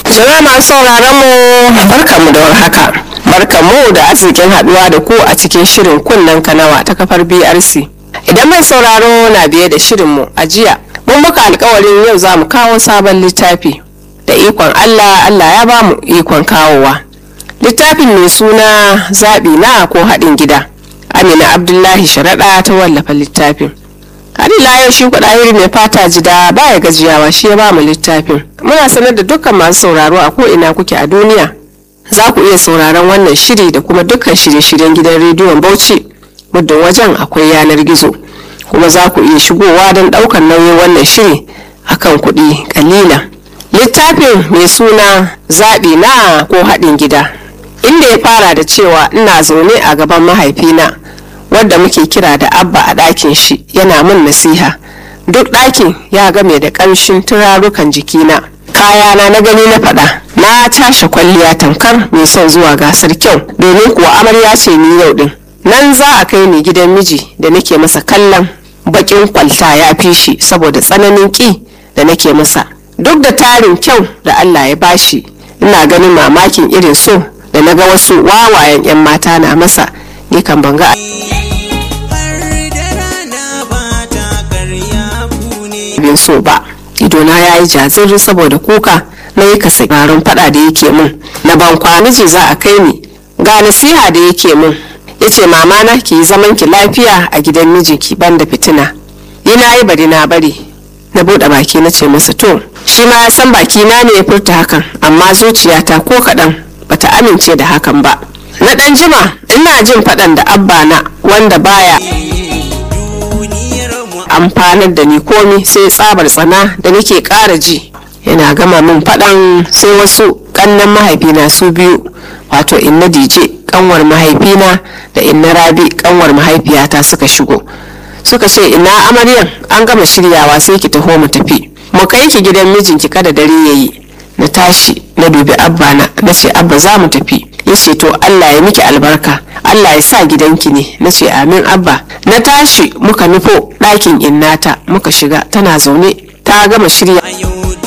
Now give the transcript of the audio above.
Jama'a masu sauraron mu barkamu da warhaka. Barkamu da arzikin haduwa da ku a cikin shirin kunnen kanawa ta kafar BRC. Idan mai sauraro na biye da shirin mu a jiya, mun muka alkawarin yau za mu kawo sabon littafi. Da ikon Allah, Allah ya ba mu ikon kawowa. Littafin mai suna zaɓi na ko haɗin gida. Amina Abdullahi Sharaɗa ta wallafa littafin. har ila yau shi kuɗa mai fata jida baya gajiyawa shi ya ba mu littafin muna sanar da dukkan masu sauraro a ko'ina kuke a duniya za ku iya sauraron wannan shiri da kuma dukkan shirye-shiryen gidan rediyon bauchi muddin wajen akwai yanar gizo kuma za ku iya shigowa don ɗaukar nauyin wannan shiri akan kuɗi kalila littafin mai suna zaɓi na ko haɗin gida inda ya fara da cewa ina zaune a gaban mahaifina wadda muke kira da abba a ɗakin shi yana min nasiha duk ɗakin ya game da ƙamshin turarukan jikina kayana na gani na faɗa na cashe kwalliya tamkar mai son zuwa gasar kyau domin kuwa amarya ce ni yau ɗin nan za a kai ni gidan miji da nake masa kallon baƙin kwalta ya fi shi saboda tsananin ƙi da nake masa duk da tarin kyau da allah ya bashi ina ganin mamakin irin so da na ga wasu wawayen 'yan mata na masa ni kan banga bin so ba idona ya yi jazir saboda kuka na yi kasa garin fada da yake min na ban kwaniji za a kai ni ga nasiha da yake min ya ce mama na ki yi zaman ki lafiya a gidan mijinki ban da fitina yi na yi bari na bari na buɗe baki na ce masa to shi ma ya san baki na ne ya furta hakan amma zuciyata ko kaɗan bata amince da hakan ba na ɗan jima ina jin faɗan da abba na wanda baya amfanar da ni komi sai tsabar tsana da nake ƙara ji yana gama min faɗan sai wasu ƙannan mahaifina su biyu wato inna dije ƙanwar mahaifina da inna rabi ƙanwar mahaifiyata suka shigo suka ce ina amaryan an gama shiryawa sai ki taho mu tafi mu kai ki gidan mijinki kada dare yayi na tashi na dubi abba na na ce abba za mu tafi ya ce to Allah ya miki albarka Allah ya sa gidanki ne na ce amin abba na tashi muka nufo ɗakin innata muka shiga tana zaune ta gama shirya